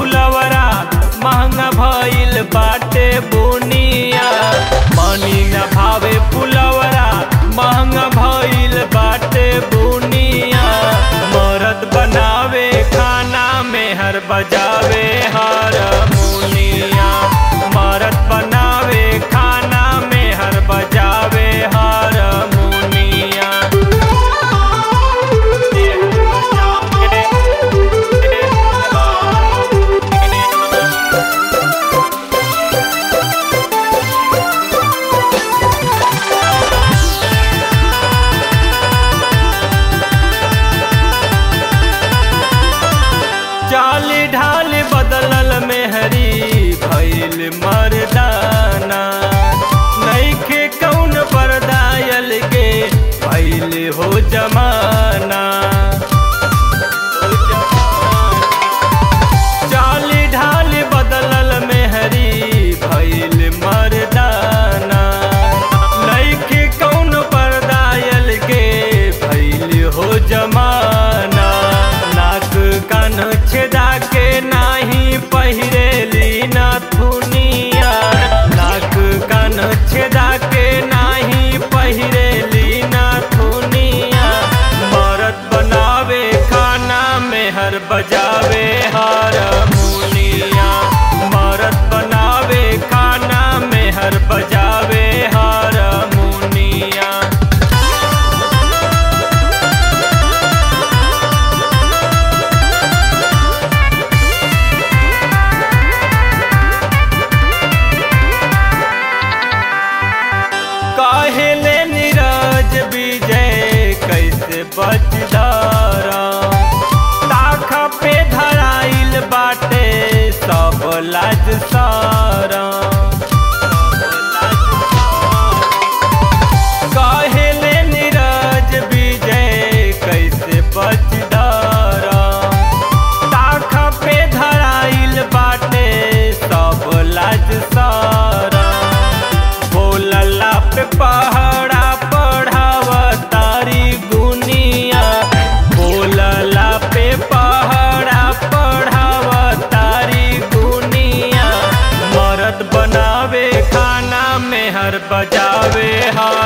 फुलवरा महंगा भइल बाटे बुनिया मनी न भावे फुलवरा महंगा भइल बाटे बुनिया मरद बनावे खाना में हर बजावे हारमोनिया मरद बनावे खाना में हर बजावे हारमोनिया चाल ढाल बदलल मेहरी भइल मर्दाना नइखे कौन बरदायल के भइल हो जमाना चाल ढाल बदलल मेहरी भइल मर्दाना नइखे कौन बरदायल के भइल हो जमाना नाक कान छेदा के नाही पहिरेली नथुनिया नाक कान छेदा के नाही पहिरेली नथुनिया मरद बनावे खाना में हर बजावे हारमोनिया मरद बनावे खाना में हर बजावे हारमोनिया काहेले नीरज विजय कैसे बचदारा ताखा पे धराइल बाटे सब लाज सारा काहेले नीरज विजय कैसे बचदारा ताखा पे धराइल बाटे सब लाज सारा बोलला पे पहाड़ा पढ़ाव तारी गुनिया बोलला पे पहाड़ा पढ़ाव तारी गुनिया मरद बनावे खाना में हर बजावे हार